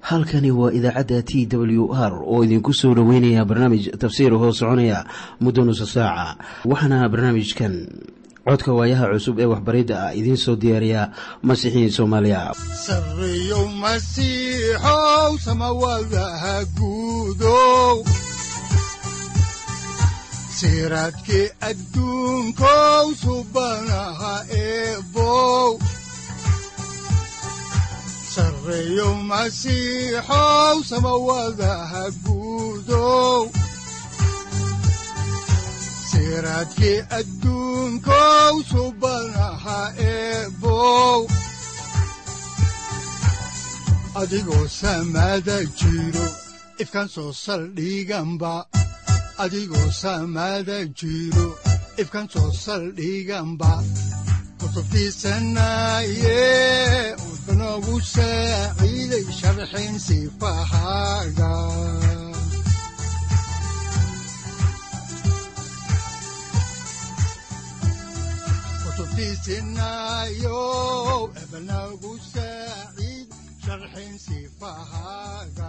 halkani waa idaacadda t w r oo idinku soo dhoweynaya barnaamij tafsiir hoo soconaya muddo nusa saaca waxaana barnaamijkan codka waayaha cusub ee waxbaridda ah idiin soo diyaariya masiixiin soomaaliya sareyow masiixow samawadaha guudow siraadkii adduunkow subanaha eebow sareyow masiixow samawadaha guudow siraadkii adduunkow subanaha eebow adigoo samada jiro ifkaan soo saldhiganba adigoo samada jiro ifkaan soo saldhiganba kutubtiisanaye udanogu saaciiday sharxin sifahaaga kutubtiisinayo ebanagu saaciid sharxin sifahaaga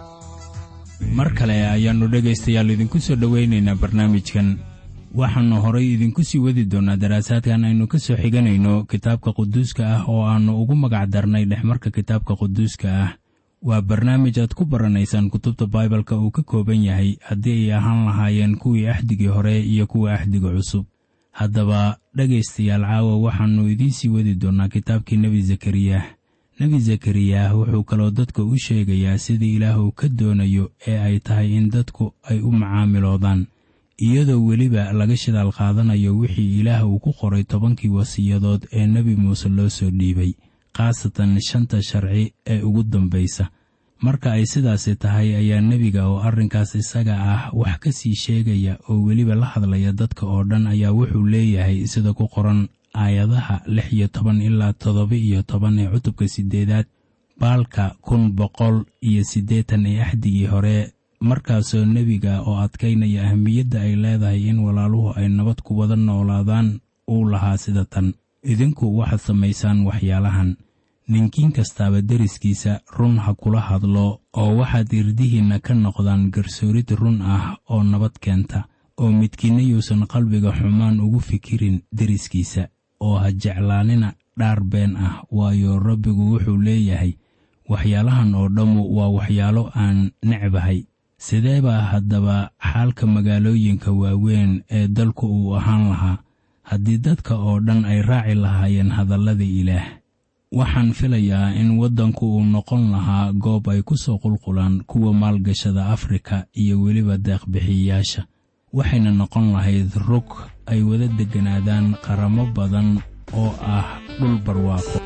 mar kale ayaannu dhegaystayaal idinku soo dhowaynaynaa barnaamijkan waxaannu horay idinku sii wadi doonnaa daraasaadkan aynu ka soo xiganayno kitaabka quduuska ah oo aannu ugu magac darnay dhexmarka kitaabka quduuska ah waa barnaamij aad ku baranaysaan kutubta baibalka uu ka kooban yahay haddii ay ahaan lahaayeen kuwii axdigii hore iyo kuwa axdiga cusub haddaba dhegaystayaal caawa waxaannu idiin sii wadi doonnaa kitaabkii nebi zakariyah nebi zakariyah wuxuu kaloo dadka u sheegayaa sidii ilaah uu ka doonayo ee ay tahay in dadku ay u macaamiloodaan iyadoo weliba laga shidaal qaadanayo wixii ilaah uu ku qoray tobankii wasiyadood ee nebi muuse loo soo dhiibay khaasatan shanta sharci ee ugu dambaysa marka ay sidaasi tahay ayaa nebiga oo arrinkaas isaga ah wax ka sii sheegaya oo weliba la hadlaya dadka oo dhan ayaa wuxuu leeyahay sida ku qoran aayadaha lix iyo toban ilaa toddoba iyo toban ee cutubka siddeedaad baalka kun boqol iyo siddeetan ee axdigii hore markaasoo nebiga oo adkaynaya ahmiyadda ay leedahay in walaaluhu ay nabad ku wada noolaadaan uu lahaa sida tan idinku waxaad samaysaan waxyaalahan ninkiin kastaaba deriskiisa run ha kula hadlo oo waxaad irdihiinna ka noqdaan garsoorid run ah oo nabad keenta oo midkiinna yuusan qalbiga xumaan ugu fikirin deriskiisa oo ha jeclaanina dhaar been ah waayo rabbigu wuxuu leeyahay waxyaalahan oo dhammu waa waxyaalo aan necbahay sidee baa haddaba xaalka magaalooyinka waaweyn ee dalku uu ahaan lahaa haddii dadka oo dhan ay raaci lahaayeen hadallada ilaah waxaan filayaa in waddanku uu noqon lahaa goob ay ku soo qulqulaan kuwa maalgashada afrika iyo weliba deeqbixiyayaasha waxayna noqon lahayd rug ay wada degganaadaan qaramo badan oo ah dhul barwaaqo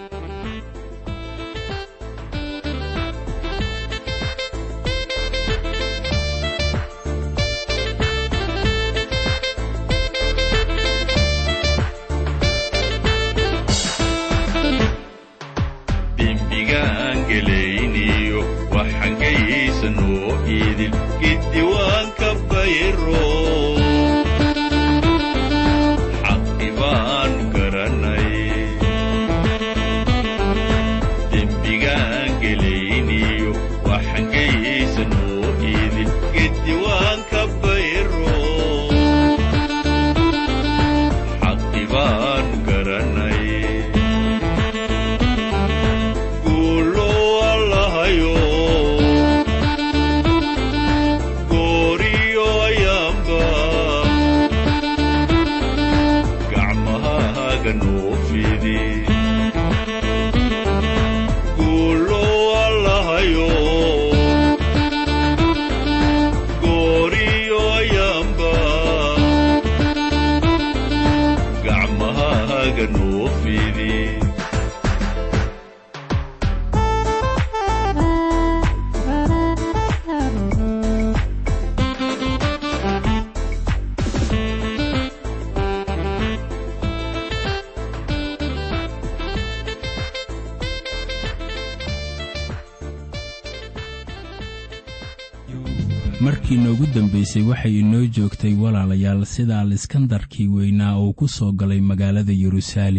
markii noogu dambaysay waxay inoo joogtay walaalayaal sida aliskandarkii weynaa uu ku soo galay magaalada yeruusaalem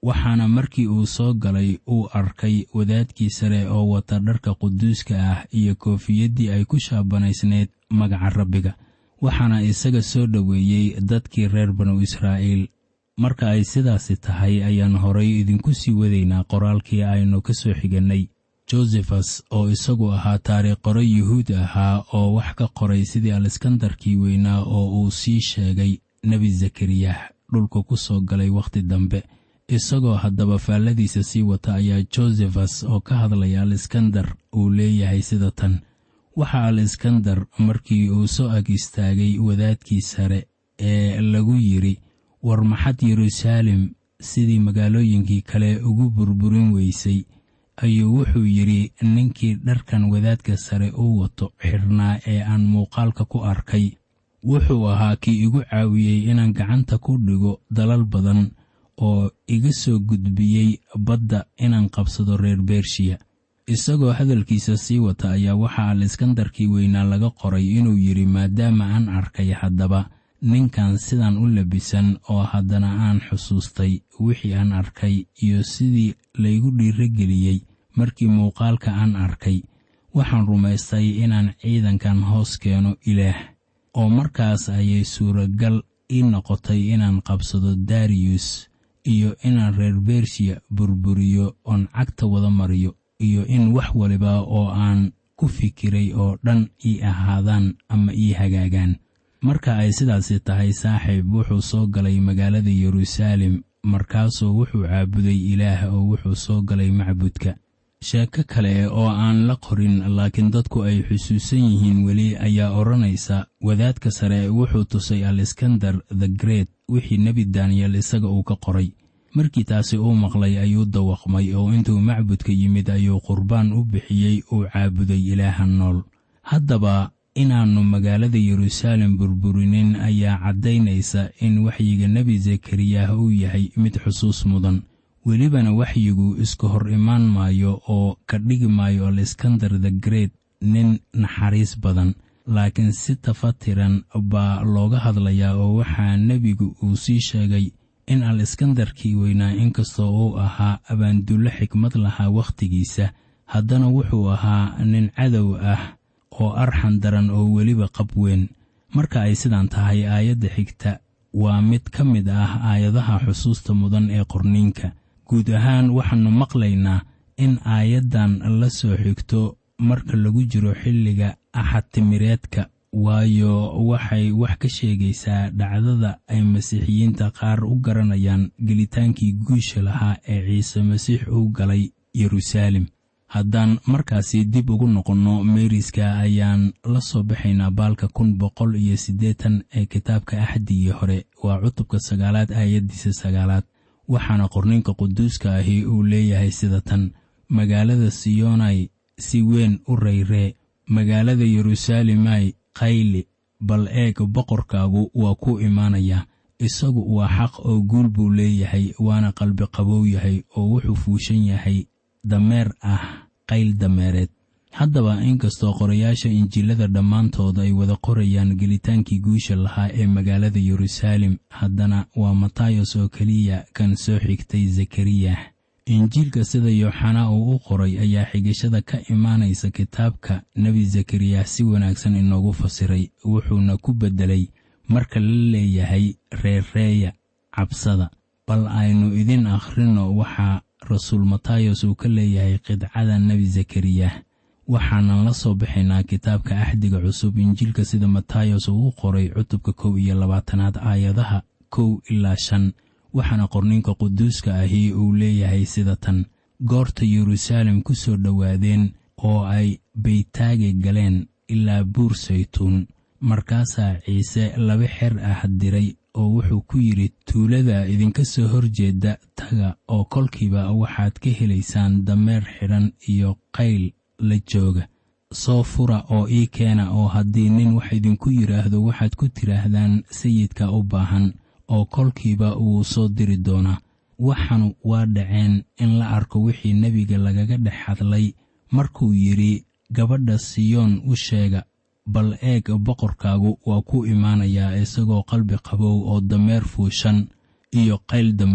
waxaana markii uu soo galay uu arkay wadaadkii sare oo wata dharka quduuska ah iyo koofiyaddii ay ku shaabanaysneyd magaca rabbiga waxaana isaga soo dhoweeyey dadkii reer banu israa'iil marka ay sidaasi tahay ayaan horay idinku sii wadaynaa qoraalkii aynu ka soo xigannay josefas oo isagu ahaa taariikh qore yuhuud ahaa oo wax ka qoray sidii aleskandarkii weynaa oo uu sii sheegay nebi zakariyah dhulka ku soo galay wakhti dambe isagoo haddaba faalladiisa sii wata ayaa josefas oo ka hadlaya aleskandar uu leeyahay sida tan waxa aleskandar markii uu soo ag istaagay wadaadkii sare ee lagu yidhi war maxad yeruusaalem sidii magaalooyinkii kale ugu burburin weysay ayuu wuxuu yidhi ninkii dharkan wadaadka sare u wato xidhnaa ee aan muuqaalka ku arkay wuxuu ahaa kii igu caawiyey inaan gacanta ku dhigo dalal badan oo iga soo gudbiyey badda inaan qabsado reer bershiya isagoo hadalkiisa sii wata ayaa waxaa aleskandarkii weynaa laga qoray inuu yidhi maadaama aan arkay haddaba ninkan sidan u labisan oo haddana aan xusuustay wixii aan arkay iyo sidii laygu dhiirogeliyey markii muuqaalka aan arkay waxaan rumaystay inaan ciidankan hoos keeno ilaah oo markaas ayay suuragal ii noqotay inaan qabsado dariyus iyo inaan reer bershiya burburiyo oon cagta wada mariyo iyo in wax waliba oo aan ku fikiray oo dhan ii ahaadaan ama ii hagaagaan marka ay sidaasi tahay saaxiib wuxuu soo galay magaalada yeruusaalem markaasuu wuxuu caabuday ilaah oo wuxuu soo galay macbudka sheeko kale oo aan la qorin laakiin dadku ay xusuusan yihiin weli ayaa odhanaysa wadaadka sare wuxuu tusay aleskandar the great wixii nebi daniyel isaga uu ka qoray markii taasi uu maqlay ayuu dawaqmay oo intuu macbudka yimid ayuu qurbaan u bixiyey uu caabuday ilaaha nool haddaba inaannu magaalada yeruusaalem burburinin ayaa caddaynaysa in waxyiga nebi zakariyah uu yahay mid xusuus mudan welibana waxyigu iska hor imaan maayo oo ka dhigi maayo aleskandar the great nin naxariis badan laakiin si tafatiran baa looga hadlayaa oo waxaa nebigu uu sii sheegay in aleskandarkii weynaa inkastoo uu ahaa abaandullo xikmad lahaa wakhtigiisa haddana wuxuu ahaa nin cadow ah oo arxan daran oo weliba qab weyn marka ay sidaan tahay aayadda xigta waa mid ka mid ah aayadaha xusuusta mudan ee qorniinka guud ahaan waxaannu maqlaynaa in aayaddan la soo xigto marka lagu jiro xilliga axad timireedka waayo waxay wax ka sheegaysaa dhacdada ay masiixiyiinta qaar u garanayaan gelitaankii guusha lahaa ee ciise masiix uu galay yeruusaalem haddaan markaasi dib ugu noqonno meeriska ayaan la soo baxaynaa baalka kun boqol iyo siddeetan ee kitaabka axdigii hore waa cutubka sagaalaad aayaddiisa sagaalaad waxaana qorninka quduuska ahi uu leeyahay sida tan magaalada siyonai si weyn u rayree magaalada yeruusaalemai qayli bal eeg boqorkaagu waa ku imaanaya isagu waa xaq oo guul buu leeyahay waana qalbi qabow yahay oo wuxuu fuushan yahay dameer ah qayl dameereed haddaba inkastoo qorayaasha injiilada dhammaantood ay wada qorayaan gelitaankii guusha lahaa ee magaalada yeruusaalem haddana waa matayos oo keliya kan soo xigtay zakariyah injiilka sida yooxanaa uu u qoray ayaa xigashada ka imaanaysa kitaabka nebi zakariyah si wanaagsan inoogu fasiray wuxuuna ku beddelay marka la leeyahay reerreeya cabsada bal aynu idin akhrinno waxaa rasuul matayos uu ka leeyahay qidcada nebi zakariyah waxaanan la soo baxaynaa kitaabka axdiga cusub injiilka sida matayos uu u qoray cutubka kow iyo labaatanaad aayadaha kow ilaa shan waxaana qorninka quduuska ahi uu leeyahay sida tan goorta yeruusaalem ku soo dhowaadeen oo ay baytaage galeen ilaa buur saytuun markaasaa ciise laba xer ah diray oo wuxuu ku yidhi tuulada idinka soo horjeeda taga oo kolkiiba waxaad ka helaysaan dameer xidhan iyo qayl la jooga soo fura oo ii keena oo haddii nin wax idinku yidhaahdo waxaad ku tidhaahdaan sayidka u baahan oo kolkiiba wuu soo diri doonaa waxanu waa dhaceen in la arko wixii nebiga lagaga dhex hadlay markuu yidhi gabadha siyoon u sheega bal eeg boqorkaagu waa ku imaanayaa isagoo qalbi qabow oo dameer fuushan iyo qayl dameereed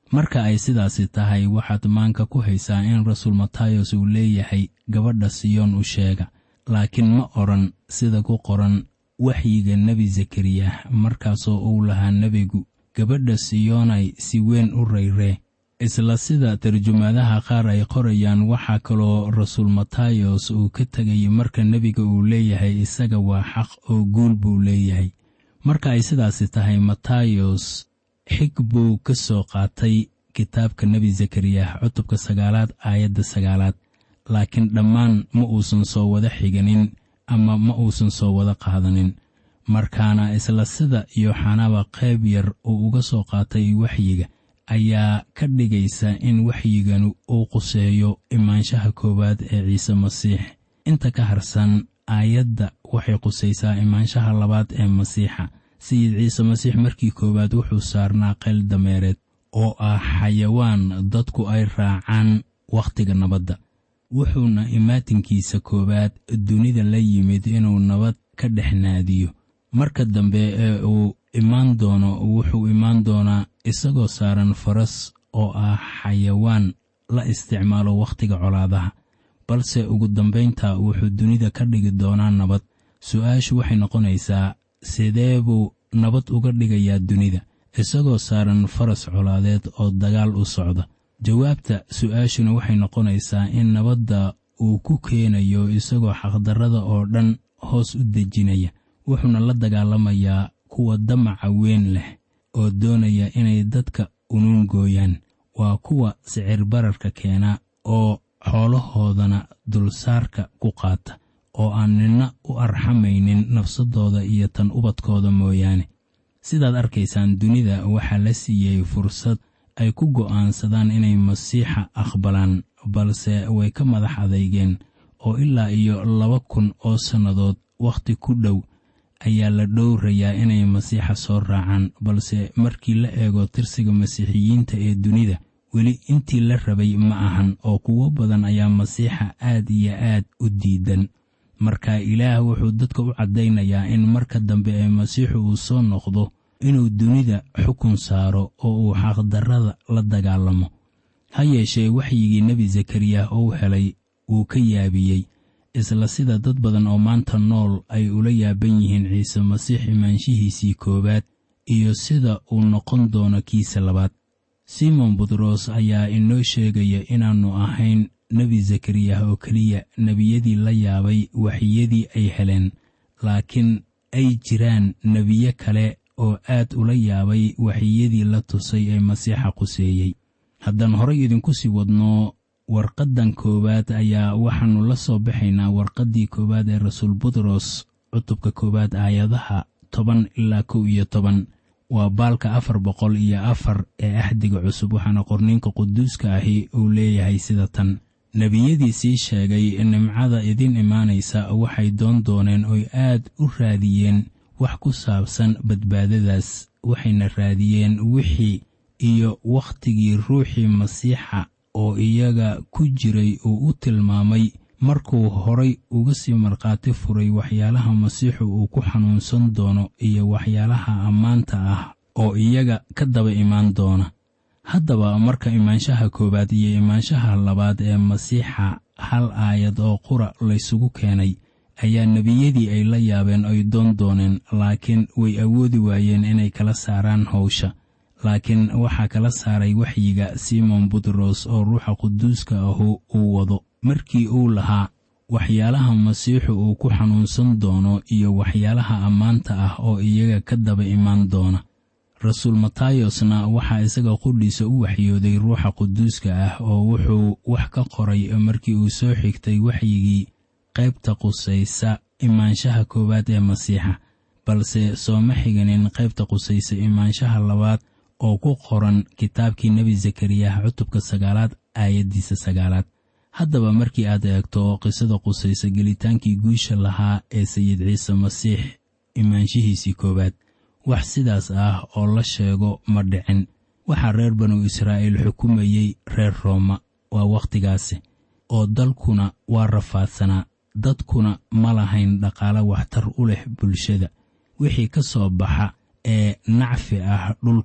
marka ay sidaasi tahay waxaad maanka ku haysaa in rasuul matayos uu leeyahay gabadha siyoon u sheega laakiin ma odhan sida ku qoran waxyiga nebi zakariya markaasoo uu lahaa nebigu gabadha siyoonay si weyn u rayree isla sida tarjumaadaha qaar ay qorayaan waxaa kaloo rasuul matayos uu ka tegay marka nebiga uu leeyahay isaga waa xaq oo guul buu leeyahay marka ay sidaasi tahay matayos xig buu ka soo qaatay kitaabka nebi zakariya cutubka sagaalaad aayadda sagaalaad laakiin dhammaan ma uusan soo wada xiganin ama ma uusan soo wada qaadanin markaana isla sida yooxanaba qayb yar uu uga soo qaatay waxyiga ayaa ka dhigaysa in waxyiganu uu quseeyo imaanshaha koowaad ee ciise masiix inta ka harsan aayadda waxay qusaysaa imaanshaha labaad ee masiixa sayid ciise masiix markii koowaad wuxuu saarnaa qayl dameereed oo ah xayawaan dadku ay raacaan wakhtiga nabadda wuxuuna imaatinkiisa koowaad dunida la yimid inuu nabad ka dhex naadiyo marka dambe ee uu imaan doono wuxuu imaan doonaa isagoo saaran faras oo ah xayawaan la isticmaalo wakhtiga colaadaha balse ugu dambaynta wuxuu dunida ka dhigi doonaa nabad su-aashu waxay noqonaysaa sidee buu nabad uga dhigayaa dunida isagoo saaran faras colaadeed oo dagaal u socda jawaabta su-aashuna waxay noqonaysaa in nabadda uu ku keenayo isagoo xaqdarrada oo dhan hoos u dejinaya wuxuuna la dagaalamayaa kuwa damaca weyn leh oo doonaya inay dadka unuun gooyaan waa kuwa sicir bararka keena oo xoolahoodana dulsaarka ku qaata oo aan nina u arxamaynin nafsadooda iyo tan ubadkooda mooyaane sidaad arkaysaan dunida waxaa la siiyey fursad ay ku go'aansadaan inay masiixa aqbalaan balse way ka madax adeygeen oo ilaa iyo laba kun oo sannadood wakhti ku dhow ayaa la dhowrayaa inay masiixa soo raacaan balse markii la eego tirsiga masiixiyiinta ee dunida weli intii la rabay ma ahan oo kuwo badan ayaa masiixa aad iyo aad u diidan marka ilaah wuxuu dadka u caddaynayaa in marka dambe ee masiixu uu soo noqdo inuu dunida xukun saaro oo uu xaqdarrada la dagaalamo ha yeeshee waxyigii nebi zakariya uu helay wuu ka yaabiyey isla sida dad badan oo maanta nool ay ula yaaban yihiin ciise masiix imaanshihiisii koowaad iyo sida uu noqon doono kiisa labaad simon butros ayaa inoo sheegaya inaannu ahayn nebi zakariya oo keliya nebiyadii la yaabay waxyadii ay heleen laakiin ay jiraan nebiye kale oo aad ula yaabay waxyadii la tusay ee masiixa quseeyey haddaan horay idinku sii wadno warqaddan koowaad ayaa waxaannu la soo baxaynaa warqaddii koowaad ee rasuul butros cutubka koowaad aayadaha toban ilaa kow iyo toban waa baalka afar boqol iyo afar ee axdiga cusub waxaana qorniinka quduuska ahi uu leeyahay sida tan nebiyadii sii sheegay nimcada idin imaanaysa waxay doon dooneen oy aad u raadiyeen wax ku saabsan badbaadadaas waxayna raadiyeen wixii iyo wakhtigii ruuxii masiixa oo iyaga ku jiray uu u tilmaamay markuu horay uga sii markhaati furay waxyaalaha masiixu uu ku xanuunsan doono iyo waxyaalaha ammaanta ah oo iyaga ka daba imaan doona haddaba marka imaanshaha koowaad iyo imaanshaha labaad ee masiixa hal aayad oo qura laysugu keenay ayaa nebiyadii ay la yaabeen ay doon dooneen laakiin way awoodi waayeen inay kala saaraan howsha laakiin waxaa kala saaray waxyiga simon butros oo ruuxa quduuska ahu uu wado markii uu lahaa waxyaalaha masiixu uu ku xanuunsan doono iyo waxyaalaha ammaanta ah oo iyaga ka daba imaan doona rasuul matayosna waxaa isaga qudhiisa u waxyooday ruuxa quduuska ah oo wuxuu wax ka qoray markii uu soo xigtay waxyigii qaybta qusaysa imaanshaha koowaad ee masiixa balse sooma xiganin qaybta qusaysa imaanshaha labaad oo ku qoran kitaabkii nebi zakariya cutubka sagaalaad aayaddiisa sagaalaad haddaba markii aad eegto qisada qusaysa gelitaankii guusha lahaa ee sayid ciise masiix imaanshihiisii koowaad wax sidaas ah oo la sheego ma dhicin waxaa reer banu israa'iil xukumayey reer rooma waa wakhtigaasi oo dalkuna waa rafaadsanaa dadkuna ma lahayn dhaqaale waxtar u leh bulshada wixii ka soo baxa ee nacfi ah dhulka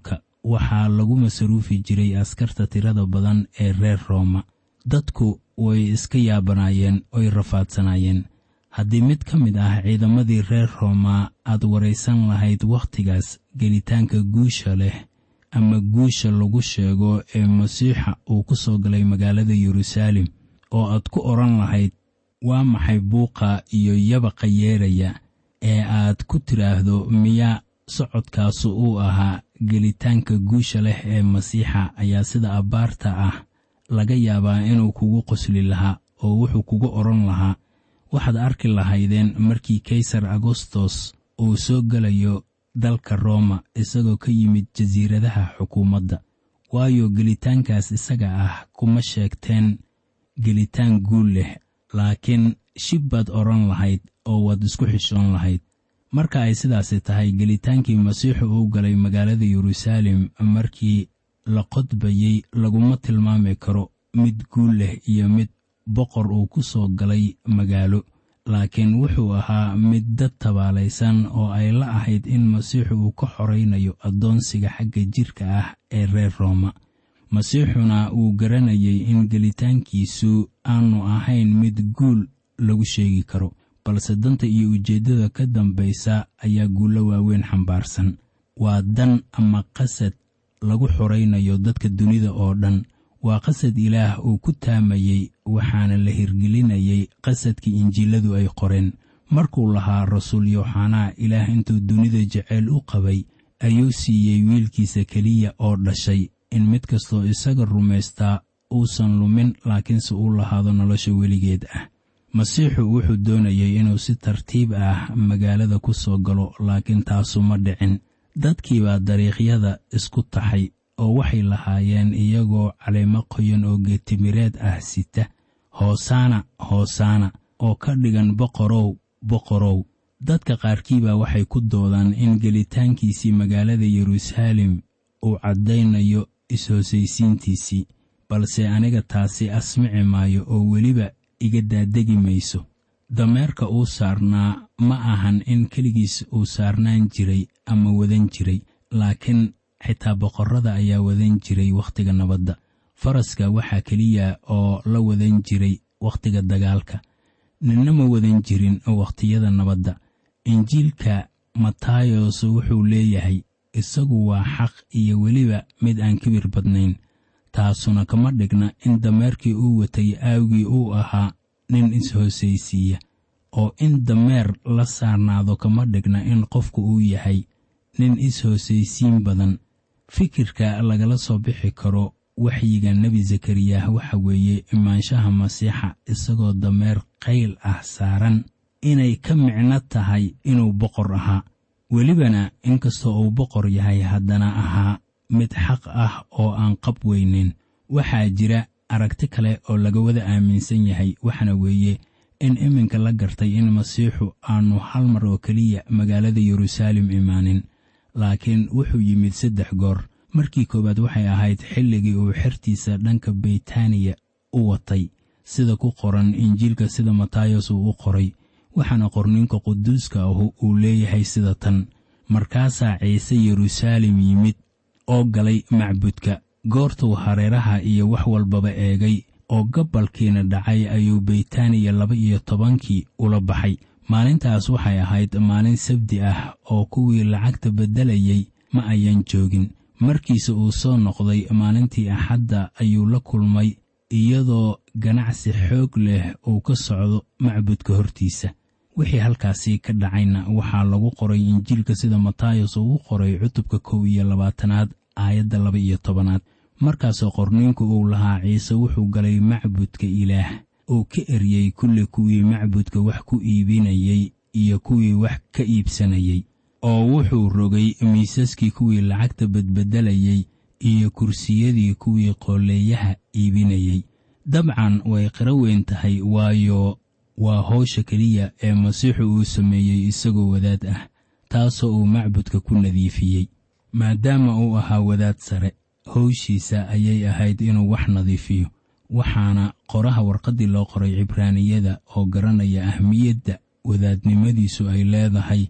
waxaa lagu masaruufi jiray askarta tirada badan ee reer rooma dadku way iska yaabanaayeen oy rafaadsanaayeen haddii mid ka mid ah ciidamadii reer rooma aad waraysan lahayd wakhtigaas gelitaanka guusha leh ama guusha lagu sheego ee masiixa uu ku soo galay magaalada yeruusaalem oo aad ku odhan lahayd waa maxay buuqa iyo yabaqa yeeraya ee aad ku tidhaahdo miyaa socodkaasu uu ahaa gelitaanka guusha leh ee masiixa ayaa sida abbaarta ah laga yaabaa inuu kugu qosli lahaa oo wuxuu kugu odhan lahaa waxaad arki lahaydeen markii kaysar agostos uu soo gelayo dalka rooma isagoo ka yimid jasiiradaha xukuumadda waayo gelitaankaas isaga ah kuma sheegteen gelitaan guul leh laakiin shib baad odhan lahayd oo waad isku xishoon lahayd marka ay sidaasi tahay gelitaankii masiixu uu galay magaalada yeruusaalem markii la qodbayey laguma tilmaami karo mid guul leh iyo mid boqor uu ku soo galay magaalo laakiin wuxuu ahaa mid dad tabaalaysan oo ay la ahayd in masiixu uu ka xoraynayo addoonsiga xagga jirka ah ee reer rooma masiixuna uu garanayay in gelitaankiisu aanu ahayn mid guul lagu sheegi karo balse danta iyo ujeeddada ka dambaysa ayaa guullo waaweyn xambaarsan waa dan ama qasad lagu xoraynayo dadka dunida oo dhan waa qasad ilaah uu ku taamayey waxaana la hirgelinayay qasadkii injiiladu ay qoreen markuu lahaa rasuul yooxanaa ilaah intuu dunida jeceyl u qabay ayuu siiyey wiilkiisa keliya oo dhashay in mid kastoo isaga rumaystaa uusan lumin laakiinse uu lahaado nolosha weligeed ah masiixu wuxuu doonayay inuu si tartiib ah magaalada ku soo galo laakiin taasu ma dhicin dadkiibaa dariiqyada isku taxay oo waxay lahaayeen iyagoo caleemo qoyan oo geetimireed ah sita hoosaana hoosaana oo ka dhigan boqorow boqorow dadka qaarkiibaa waxay ku doodaan in gelitaankiisii magaalada yeruusaalem uu caddaynayo is-hoosaysiintiisii balse aniga taasi asmici maayo oo weliba iga daadegi mayso dameerka uu saarnaa ma ahan in keligiis uu saarnaan jiray ama wadan jiray laakiin xitaa boqorrada ayaa wadan jiray wakhtiga nabadda faraska waxaa keliya oo la wadan jiray wakhtiga dagaalka ninna ma wadan jirin wakhtiyada nabadda injiilka matayos wuxuu leeyahay isagu waa xaq iyo weliba mid aan kibir badnayn taasuna kama dhigna in dameerkii uu watay aawgii uu ahaa nin is-hoosaysiiya oo in dameer la saarnaado kama dhigna in qofku uu yahay nin is-hoosaysiin badan fikirka lagala soo bixi karo waxyiga nebi zakariyah waxa weeye imaanshaha masiixa isagoo dameer qayl ah saaran inay ka micno tahay inuu boqor ahaa welibana inkastoo uu boqor yahay haddana ahaa mid xaq ah oo aan qab weynin waxaa jira aragti kale oo laga wada aaminsan yahay waxaana weeye in iminka la gartay in masiixu aanu hal mar oo keliya magaalada yeruusaalem imaanin laakiin wuxuu yimid saddex goor markii koowaad waxay ahayd xilligii uu xertiisa dhanka beytaniya u watay sida ku qoran injiilka sida matayos uu u qoray waxaana qorninka quduuska ahu uu leeyahay sida tan markaasaa ciise yeruusaalem yimid oo galay macbudka goortuu hareeraha iyo wax walbaba eegay oo gabalkiina dhacay ayuu beytaniya laba iyo tobankii ula baxay maalintaas waxay ahayd maalin sabdi ah oo kuwii lacagta beddelayay ma ayan joogin markiise uu soo noqday maalintii axadda ayuu la kulmay iyadoo ganacsi xoog leh uu ka socdo macbudka hortiisa wixii halkaasi ka dhacayna waxaa lagu qoray injiilka sida matayos uu u qoray cutubka kow iyo labaatanaad aayadda laba iyo tobanaad markaasoo qorniinku uu lahaa ciise wuxuu galay macbudka ilaah uu ka eryey kulli kuwii macbudka wax ku iibinayey iyo kuwii wax ka iibsanayey oo wuxuu rogay miisaskii kuwii lacagta badbedelayey iyo kursiyadii kuwii qooleeyaha iibinayey dabcan way qiro weyn tahay waayo waa howsha keliya ee masiixu uu sameeyey isagoo wadaad ah taasoo uu macbudka ku nadiifiyey maadaama uu ahaa wadaad sare howshiisa ayay ahayd inuu wax nadiifiyo waxaana qoraha warqaddii loo qoray cibraaniyada oo garanaya ahmiyadda wadaadnimadiisu ay leedahay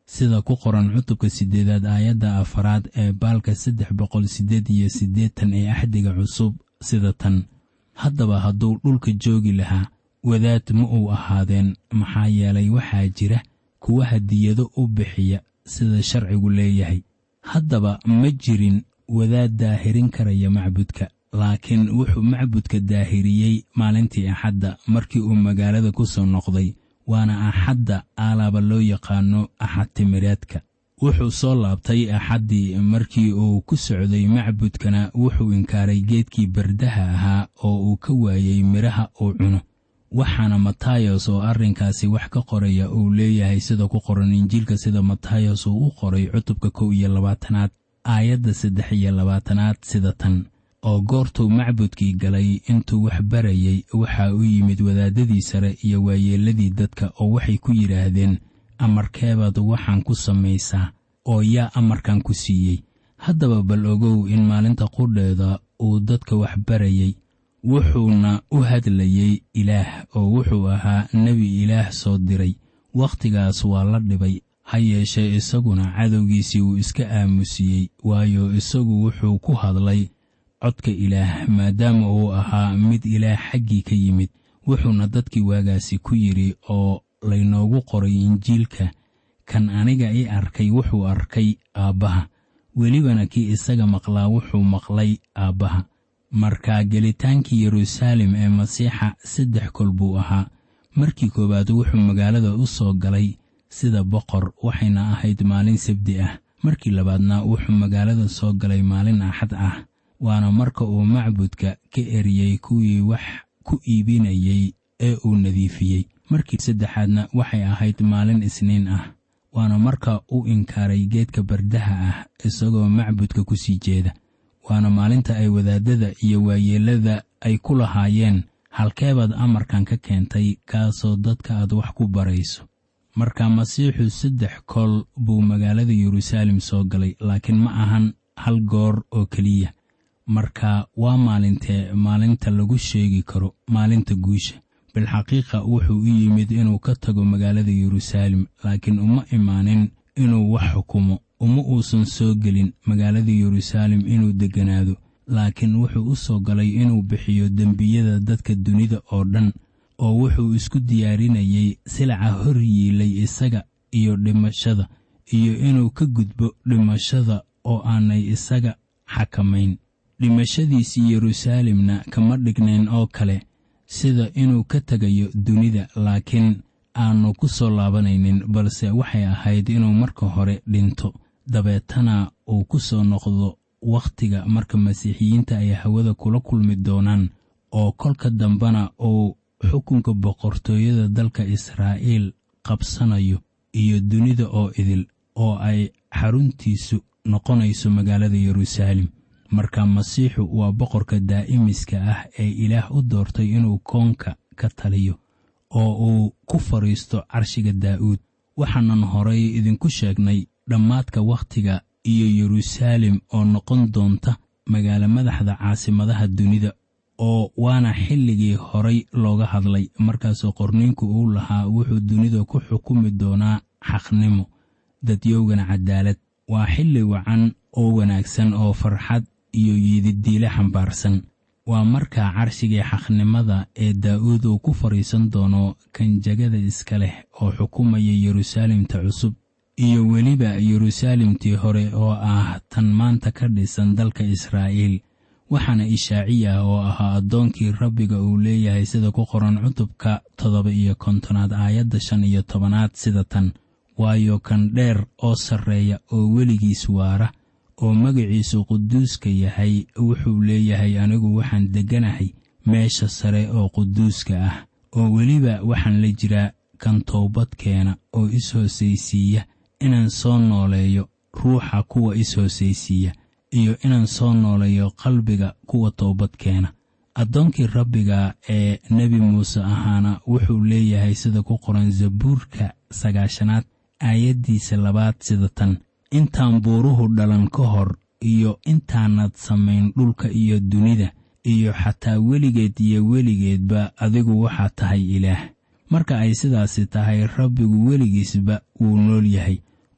sida ku qoran cutubka siddeedaad aayadda afaraad ee baalka saddex boqol siddeed iyo siddeetan ee axdiga cusub sida tan haddaba hadduu dhulka joogi lahaa wadaad ma uu ahaadeen maxaa yeelay waxaa jira kuwa hadiyado u bixiya sida sharcigu leeyahay haddaba ma jirin wadaad daahirin karaya macbudka laakiin wuxuu macbudka daahiriyey maalintii axadda markii uu magaalada ku soo noqday waana axadda aalaaba loo yaqaano axad timireedka wuxuu soo laabtay axaddii markii uu ku socday macbudkana wuxuu inkaaray geedkii bardaha ahaa oo uu ka waayey midhaha uu cuno waxaana matayos oo arrinkaasi wax ka qoraya uu leeyahay sida ku qoran injiilka sida matayos uu u qoray cutubka kow iyo labaatanaad aayadda saddex iyo labaatanaad sida tan oo goortuu macbudkii galay intuu wax barayey waxaa u yimid wadaadadii sare iyo waayeelladii dadka oo waxay ku yidhaahdeen amarkeebaad waxaan ku samaysaa oo yaa amarkan ku siiyey haddaba bal ogow in maalinta qudheeda uu dadka wax barayey wuxuuna u hadlayey ilaah oo wuxuu ahaa nebi ilaah soo diray wakhtigaas waa la dhibay ha yeeshee isaguna cadowgiisii uu iska aamusiyey waayo isagu wuxuu ku hadlay codka ilaah maadaama uu ahaa mid ilaah xaggii ka yimid wuxuuna dadkii waagaasi ku yidhi oo laynoogu qoray injiilka kan aniga i arkay wuxuu arkay aabbaha welibana kii isaga maqlaa wuxuu maqlay aabbaha markaa gelitaankii yeruusaalem ee masiixa saddex kol buu ahaa markii koowaad wuxuu magaalada u soo galay sida boqor waxayna ahayd maalin sabdi ah markii labaadna wuxuu magaalada soo galay maalin axad ah waana marka uu macbudka ka eriyey kuwii wax ku iibinayey ee uu nadiifiyey markii saddexaadna waxay ahayd maalin isniin ah waana marka uu inkaaray geedka bardaha ah isagoo macbudka ku sii jeeda waana maalinta ay wadaadada iyo waayeellada ay ku lahaayeen halkeebaad amarkan ka keentay kaasoo dadka aad wax ku barayso marka masiixu saddex kol buu magaalada yeruusaalem soo galay laakiin ma ahan hal goor oo keliya marka waa maalintee maalinta lagu sheegi karo maalinta guusha bilxaqiiqa wuxuu u yimid inuu ka tago magaalada yeruusaalem laakiin uma imaanin inuu wax xukumo uma uusan soo gelin magaalada yeruusaalem inuu degganaado laakiin wuxuu u soo galay inuu bixiyo dembiyada dadka dunida oo dhan oo wuxuu isku diyaarinayey silaca hor yiilay isaga iyo dhimashada iyo inuu ka gudbo dhimashada oo aanay isaga xakamayn dhimashadiisii yeruusaalemna kama dhignayn oo kale sida inuu ka tegayo dunida laakiin aanu ku soo laabanaynin balse waxay ahayd inuu marka hore dhinto dabeetana uu ku soo noqdo wakhtiga marka masiixiyiinta ay hawada kula kulmi doonaan oo kolka dambena uu xukunka boqortooyada dalka israa'iil qabsanayo iyo dunida oo idil oo ay xaruntiisu noqonayso magaalada yeruusaalem marka masiixu waa boqorka daa'imiska ah ee ilaah u doortay inuu koonka ka taliyo oo uu ku fadhiisto carshiga daa'uud waxaanan horay idinku sheegnay dhammaadka wakhtiga iyo yeruusaalem oo noqon doonta magaalo madaxda caasimadaha dunida oo waana xilligii horay looga hadlay markaasoo qorniinku uu lahaa wuxuu dunida ku xukumi doonaa xaqnimo dadyowgana cadaalad waa xilli wacan oo wanaagsan oo farxad iyo yididiile xambaarsan waa markaa carshigii xaqnimada ee daa'uud uu ku fadhiisan doono kanjagada iska leh oo xukumaya yeruusaalemta cusub iyo weliba yeruusaalemtii hore oo ah tan maanta ka dhisan dalka israa'iil waxaana ishaaciya oo ahaa addoonkii rabbiga uu leeyahay sida ku qoran cutubka toddoba iyo kontonaad aayadda shan iyo tobanaad sida tan waayo kan dheer oo sarreeya oo weligiis waara oo magaciisu quduuska yahay wuxuu leeyahay anigu waxaan degganahay meesha sare oo quduuska ah oo weliba waxaan la jiraa kan toobad keena oo is-hoosaysiiya inaan soo nooleeyo ruuxa kuwa is-hoosaysiiya iyo inaan soo nooleeyo qalbiga kuwa toobad keena addoonkii rabbiga ee nebi muuse ahaana wuxuu leeyahay sida ku qoran zabuurka sagaashanaad aayaddiisa labaad sida tan intaan buuruhu dhalan ka hor iyo intaanad samayn dhulka iyo dunida iyo xataa weligeed iyo weligeedba adigu waxaa tahay ilaah marka ay sidaasi tahay rabbigu weligiisba wuu nool yahay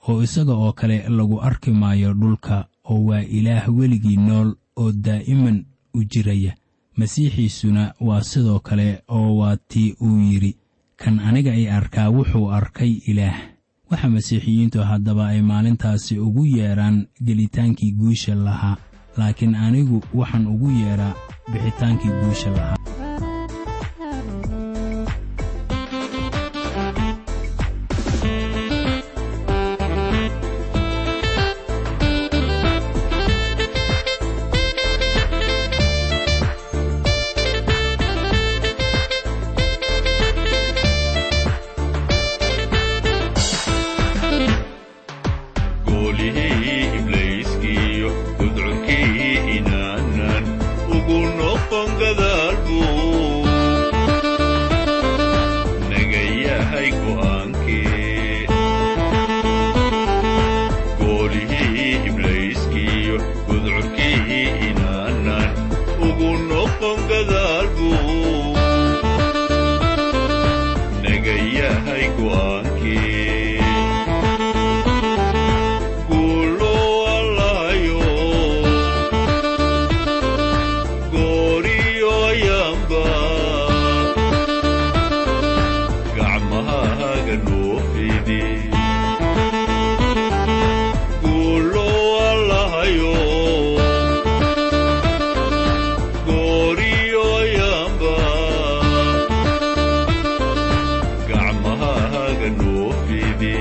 oo isaga oo kale lagu arki maayo dhulka oo waa ilaah weligii nool oo daa'iman u jiraya masiixiisuna waa sidoo kale oo waa tii uu yidhi kan aniga ay arkaa wuxuu arkay ilaah waxa masiixiyiintu haddaba ay maalintaasi ugu yeedhaan gelitaankii guusha lahaa laakiin anigu waxaan ugu yeedhaa bixitaankii guusha lahaa goolihii ibliiskiyo gudcurkii inaanan ugu noqon gadaalbuu naga yahay go'aankee goolihii ibliiskiyo gudcurkii inaanan ugu noqon gadaalbuu naga yahay go'aankee guulo allahayo gooriyo ayaanba gacmahaaga noo fidi guulo allahayo gooriyo ayaanba gacmahaaga noo fidi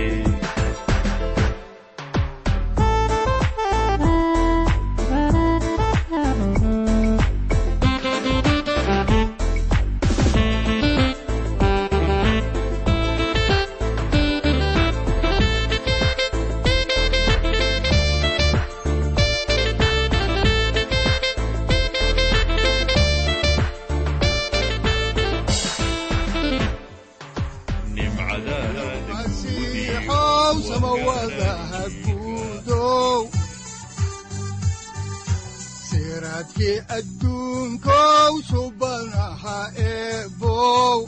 nimcadaada masiixow samawadaha guudow siraadkii adduunkow subanaha eebow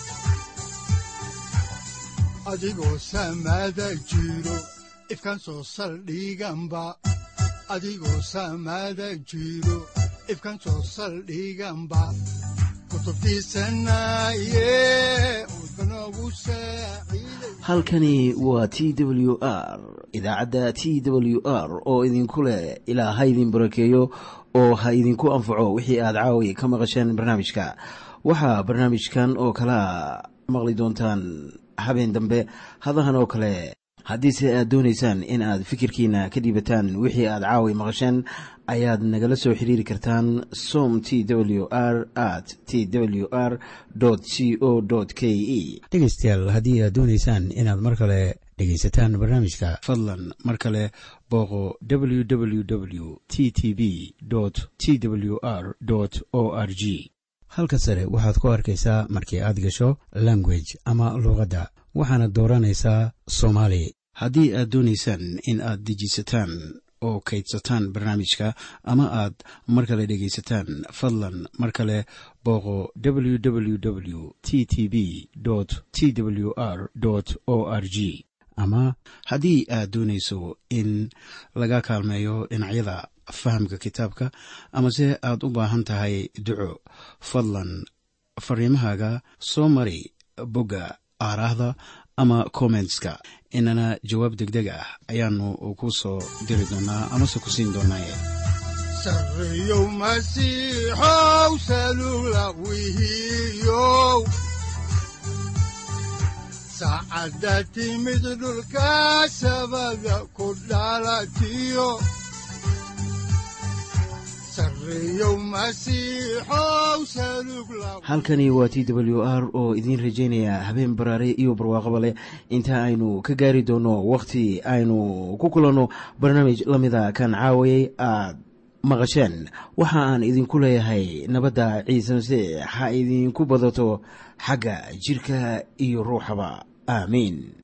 adigoo samada jiro ifkan soo saldhiganba adigoo samada jiro ifkan soo saldhiganba kutubtiisanaye udbanogu saaciiday halkani waa t w r idaacadda t w r oo idinku leh ilaa ha idin barakeeyo oo ha idinku anfaco wixii aad caawi ka maqasheen barnaamijka waxaa barnaamijkan oo kalea maqli doontaan habeen dambe hadahan oo kale haddiise aad doonaysaan in aad fikirkiina ka dhiibataan wixii aad caawi maqasheen ayaad nagala soo xiriiri kartaan som t w r at t w r c o k e dhegaystayaal haddii aad doonaysaan inaad mar kale dhegaysataan barnaamijka fadlan mar kale booqo www t t b t w r o r g halka sare waxaad ku arkaysaa markii aad gasho language ama luuqadda waxaana dooranaysaa soomaali haddii aad doonaysaan in aad dejisataan oo kaydsataan barnaamijka ama aad mar kale dhegaysataan fadlan mar kale booqo www t t b t w r o r g ama haddii aad doonayso in laga kaalmeeyo dhinacyada fahamka kitaabka amase aad u baahan tahay duco fadlan fariimahaaga soo mari bogga aaraahda ama kommentska inana jawaab degdeg ah ayaanu ku soo diri doonaa amase ku siin doonaaye sarreyow masiixow salula wihiyow saacadda timid dhulka sabada ku dhalatiyo sarreyow masiixow salug la halkani waa t w r oo idiin rajaynaya habeen baraare iyo barwaaqaba leh inta aynu ka gaari doono wakhti aynu ku kulanno barnaamij la mida kan caawayay aad maqasheen waxa aan idinku leeyahay nabadda ciise masiix ha idinku badato xagga jirka iyo ruuxaba aamiin